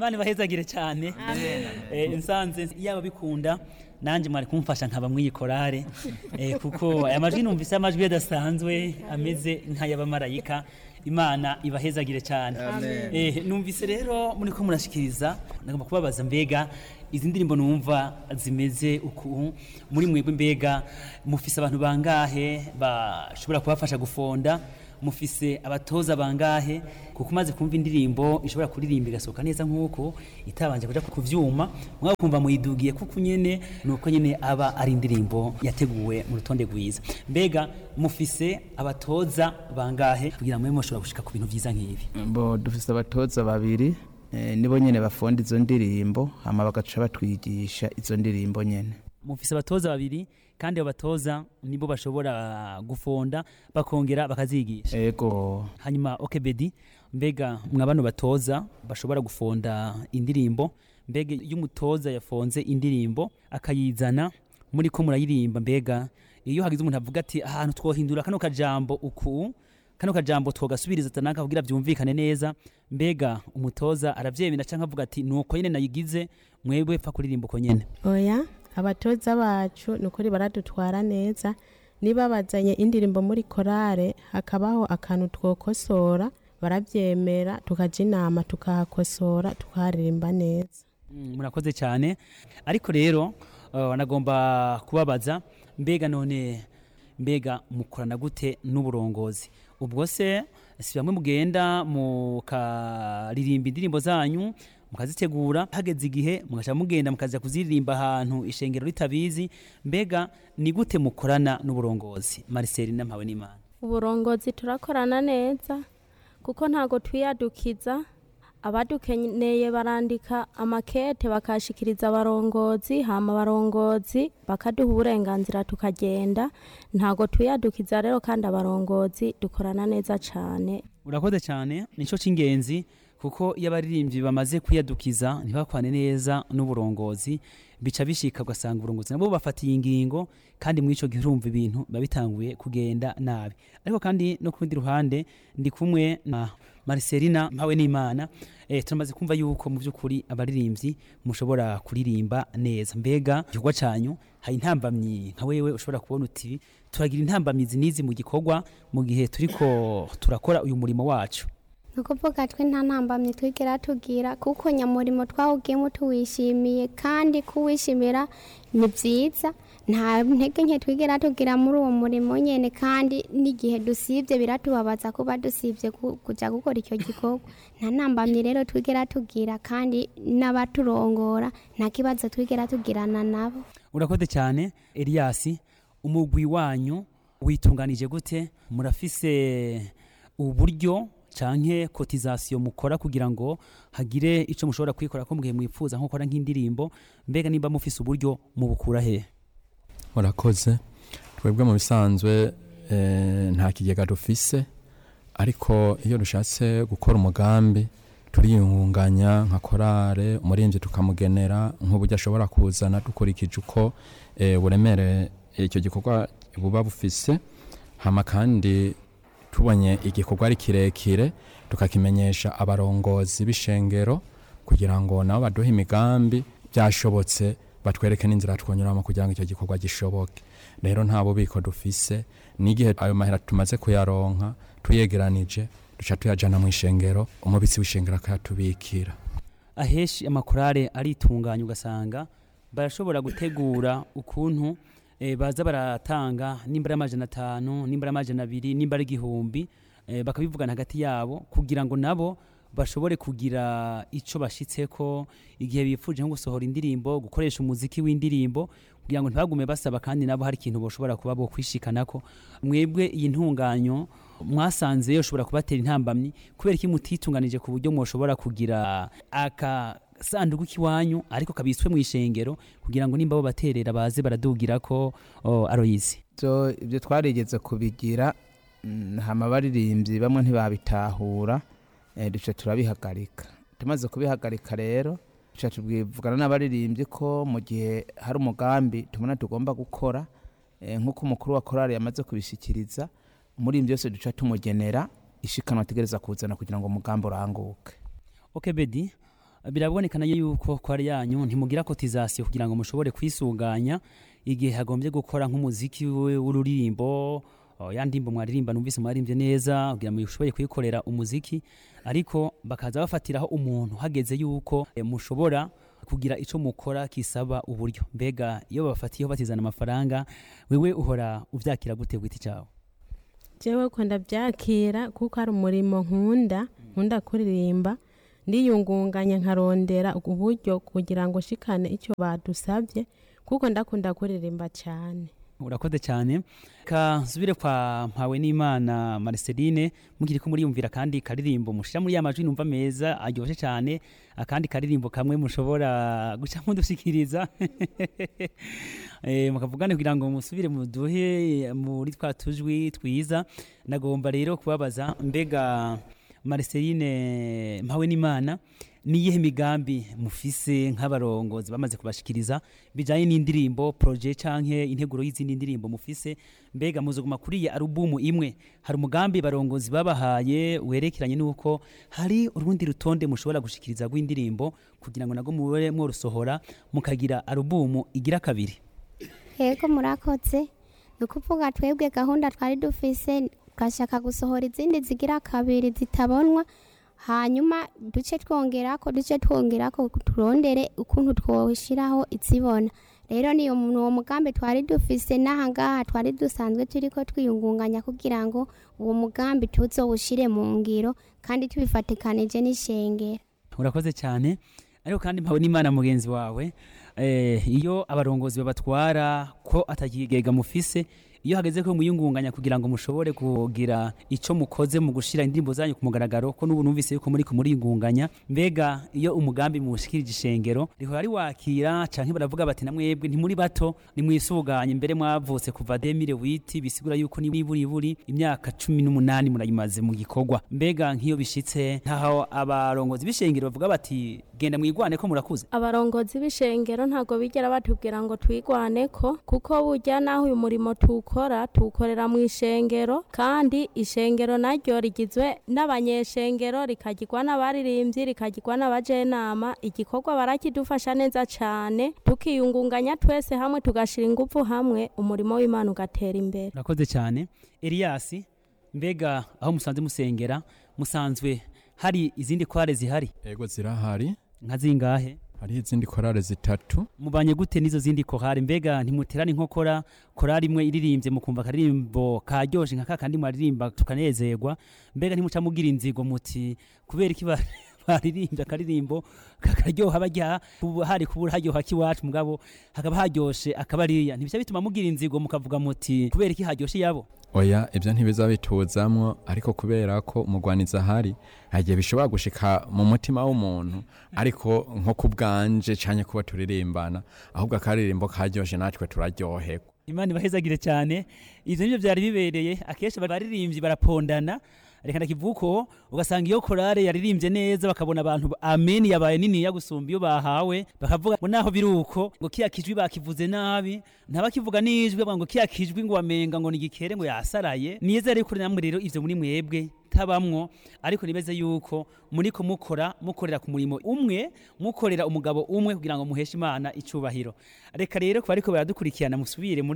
imana ibahezagire cyane Eh, nsanze yaba bikunda nanjye mwari kumfasha nkaba mwiyikorare eh, kuko aya majwi numvise amajwi adasanzwe ameze nk'ay'abamarayika imana ibahezagire cyane eh, numvise rero muri ko murashikiriza nagomba kubabaza mbega izi ndirimbo numva zimeze uku muri mwebwe mbega mufise abantu bangahe bashobora kubafasha gufonda mufise abatoza bangahe kuko umaze kumva indirimbo ishobora kuririmba igasohoka neza nk'uko itabanje kuja ku vyuma mwaba kumva muyidugiye kuko nyene nuko nyene aba ari indirimbo yateguwe mu rutonde rwiza mbega mufise abatoza bangahe kugira mwe mushobora gushika ku bintu vyiza nk'ibi bo dufise abatoza babiri eh, nibo nyene bafonda izo ndirimbo hama bagaca batwigisha izo ndirimbo nyene mufise abatoza babiri kandi abo batoza nibo bashobora gufonda bakongera bakazigisha ego hanyuma okebedi mbega mwa bano batoza bashobora gufonda indirimbo mbega iyo umutoza yafonze indirimbo akayizana muri ko murayirimba mbega iyo hagize umuntu avuga ati ahantu twohindura kano kajambo uku kano kajambo twogasubiriza tanaka kugira vyumvikane neza mbega umutoza aravyemera canke avuga ati nuko nyene nayigize mwebwe pfa kuririmba uko nyene oya abatoza bacu ni ukuri baradutwara neza niba bazanye indirimbo muri korale hakabaho akantu twokosora barabyemera tukaja inama tukahakosora tukaharirimba neza Mm, murakoze cyane ariko rero uh, nagomba kubabaza mbega none mbega mukorana gute n'uburongozi ubwo se si bamwe mugenda mukaririmba indirimbo zanyu mukazitegura hageze igihe mugaca mugenda mukaza kuziririmba ahantu ishengero ritabizi mbega ni gute mukorana n'uburongozi Marcelina mpawe n'Imana uburongozi turakorana neza kuko ntago twiyadukiza abadukeneye barandika amakete bakashikiriza abarongozi hama abarongozi bakaduha uburenganzira tukagenda ntago twiyadukiza rero kandi abarongozi dukorana neza cyane urakoze cyane nicyo cy'ingenzi kuko iyo abaririmbyi bamaze kwiyadukiza ntibakwane neza n'uburongozi bica bishika ugasanga uburongozi nabo bafatiye ingingo kandi muri icyo gihe urumva ibintu biba bitanguye kugenda nabi ariko kandi no ku rundi ruhande ndi kumwe na Marcelina mpawe n'Imana eh, turamaze kumva yuko mu by'ukuri abaririmbyi mushobora kuririmba neza mbega igikorwa cyanyu hari intambamyi nka wewe ushobora kubona uti turagira intambamizi n'izi mu gikorwa mu gihe turiko turakora uyu murimo wacu ni ukuvuga twe nta ntambamyi twigera tugira kuko nyamurimo twawugiyemo tuwishimiye kandi kuwishimira ni byiza nta ntege nke twigera tugira muri uwo murimo nyine kandi n'igihe dusibye biratubabaza kuba dusibye ku- kujya gukora icyo gikorwa nta ntambamyi rero twigera tugira kandi n'abaturongora nta kibazo twigera tugirana nabo urakoze cyane Elias umugwi wanyu witunganije gute murafise uburyo canke cotisation mukora kugira ngo hagire ico mushobora kwikora ko mugihe mwifuza nko gukora nk'indirimbo mbega nimba mufise uburyo mubukura he murakoze twebwe mu bisanzwe eh, nta kigega dufise ariko iyo dushatse gukora umugambi turiyungunganya nka korale umurinzi tukamugenera nk'uburyo ashobora kuzana dukurikije uko eh, uburemere icyo gikorwa buba bufise hama kandi tubonye igikorwa ari kirekire tukakimenyesha abarongozi b'ishengero kugira ngo nabo baduhe imigambi byashobotse batwereke n'inzira twonyuramo kugira ngo icyo gikorwa gishoboke rero nta bubiko dufise n'igihe ayo mahera tumaze kuyaronka tuyegeranije duca tuyajana mu ishengero umubitsi w'ishengero akayatubikira aheshi amakorale aritunganya ugasanga barashobora gutegura ukuntu eh, baza baratanga nimba ari amajana atanu nimba ari amajana abiri nimba ari igihumbi eh, bakabivugana hagati yabo kugira ngo nabo bashobore kugira ico bashitseko igihe bifuje nko gusohora indirimbo gukoresha umuziki w'indirimbo kugira ngo ntibagume basaba kandi nabo hari ikintu boshobora kuba bo kwishikanako mwebwe iyi ntunganyo mwasanze yoshobora kubatera intambamyi kubera iki mutitunganije ku buryo mwoshobora kugira akasanduku k'iwanyu ariko kabitswe mu ishengero kugira ngo nimba bo baterera baze baradugira ko oh, aroyizi so ibyo twarigeze kubigira mm, hama abaririmbyi bamwe ntibabitahura eh, duca turabihagarika tumaze kubihagarika rero duca tubwivugana n'abaririmbyi ko mu gihe hari umugambi tubona tugomba gukora eh, nk'uko umukuru wa korali yamaze kubishyikiriza umuririmbyi wese duca tumugenera ishikanwa ategereza kuzana kugira ngo umugambi uranguke okay bedi birabonekana yuko kwari yanyu ntimugira kotizasiyo kugira ngo mushobore kwisuganya igihe hagombye gukora nk'umuziki we- w'ururirimbo oh, ya ndimbo mwaririmba numvise mwaririmbye neza kugira ngo mushoboye kuyikorera umuziki ariko bakaza bafatiraho umuntu hageze yuko eh, mushobora kugira ico mukora kisaba uburyo mbega iyo babafatiyeho batizana amafaranga wewe uhora uvyakira gute gwiti cawe jewe ko ndabyakira kuko ari umurimo nkunda nkunda kuririmba ndiyungunganya nkarondera uburyo kugira ngo shikane icyo badusabye kuko ndakunda kuririmba cyane urakoze cyane ka nsubire kwa mpawe n'imana marceline mukiri ko muriyumvira kandi karirimbo mushira muri ya majwi numva meza aryoshye cyane akandi karirimbo kamwe mushobora guca mudushikiriza eh, mukavugane kugira ngo musubire muduhe muri twa tujwi twiza nagomba rero kubabaza mbega marceline mpawe n'imana niyihe migambi mufise nk'abarongozi bamaze kubashikiriza bijanye n'indirimbo projet canke integuro y'izindi ndirimbo mufise mbega muzoguma kuri iyi alubumu imwe hari umugambi barongozi babahaye werekeranye n'uko hari urundi rutonde mushobora gushikiriza rw'indirimbo kugira ngo nago mube mworusohora mukagira alubumu igira kabiri yego murakoze ni ukuvuga twebwe gahunda twari dufise tugashaka gusohora izindi zigira kabiri zitabonwa hanyuma duce twongerako duce twongerako turondere ukuntu twoshiraho izibona rero niyo uwo mugambi twari dufise n'aha ngaha twari dusanzwe turiko twiyungunganya kugira ngo uwo mugambi tuzowushire mu ngiro kandi tubifatikanije n'ishengero urakoze cyane ariko kandi mpawe n'imana mugenzi wawe eh, iyo abarongozi babatwara ko atakigega mufise iyo hageze ko muyungunganya kugira ngo mushobore kugira ico mukoze mu gushira indirimbo zanyu ku mugaragaro ko n'ubu numvise yuko muri kumuriyungunganya mbega iyo umugambi mushikirije ishengero rihora riwakira canke baravuga bati namwebwe ntimuri bato nimwisuganye mbere mwavutse kuva 2008 bisigura yuko ni buri buri imyaka cumi n'umunani murayimaze mu gikorwa mbega nk'iyo bishitse ntaho abarongozi b'ishengero bavuga bati genda mwigwane ko murakuze abarongozi b'ishengero ntabwo bigera batubwira ngo twigwaneko kuko burya naho uyu murimo tuwukora tuwukorera mu ishengero kandi ishengero naryo rigizwe n'abanyeshengero rikagirwa n'abaririmbyi rikagirwa n'abajenama igikorwa barakidufasha neza cyane tukiyungunganya twese hamwe tugashira ingufu hamwe umurimo w'imana ugatera imbere urakoze cyane Elias mbega aho musanze musengera musanzwe hari izindi kware zihari ego zirahari nka zingahe hariho izindi korale zitatu mubanye gute n'izo zindi korari mbega ntimuterane inkokora korari imwe iririmbye mukumva akaririmbo karyoshe nka kakandi mwaririmba tukanezerwa mbega ntimuca mugira inzigo muti kubera iki ba- baririmbye akaririmbo kakaryoha barya kubu- hari kubura haryoha k'iwacu mugabo hakaba haryoshe akabariya ntibishya bituma mugira inzigo mukavuga muti kubera iki haryoshe yabo oya ibyo ntibiza bituzamwo ariko kubera ko umugwaniza ahari hagiye bishobora gushika mu mutima w'umuntu ariko nko ku bwanje canke kuba turirimbana ahubwo akaririmbo karyoshe natwe turaryoherwa imana ibahezagire cyane ivyo nivyo byari bibereye akenshi baririmbyi barapondana reka ndakivuko ugasanga iyo korale yaririmbye neza bakabona abantu ameni yabaye niniya gusumba iyo bahawe bakavuga ngo naho biri uko ngo kiya kijwi bakivuze nabi ntabakivuga n'ijwi bavuga ngo kiya kijwi ngo wamenga ngo nigikere ngo yasaraye niyeze ariko namwe rero ivyo muri mwebwe tabamwo ariko nibeze yuko muriko mukora mukorera ku murimo umwe mukorera umugabo umwe kugira ngo muheshe imana icubahiro reka rero kuba ariko baradukurikirana musubire muri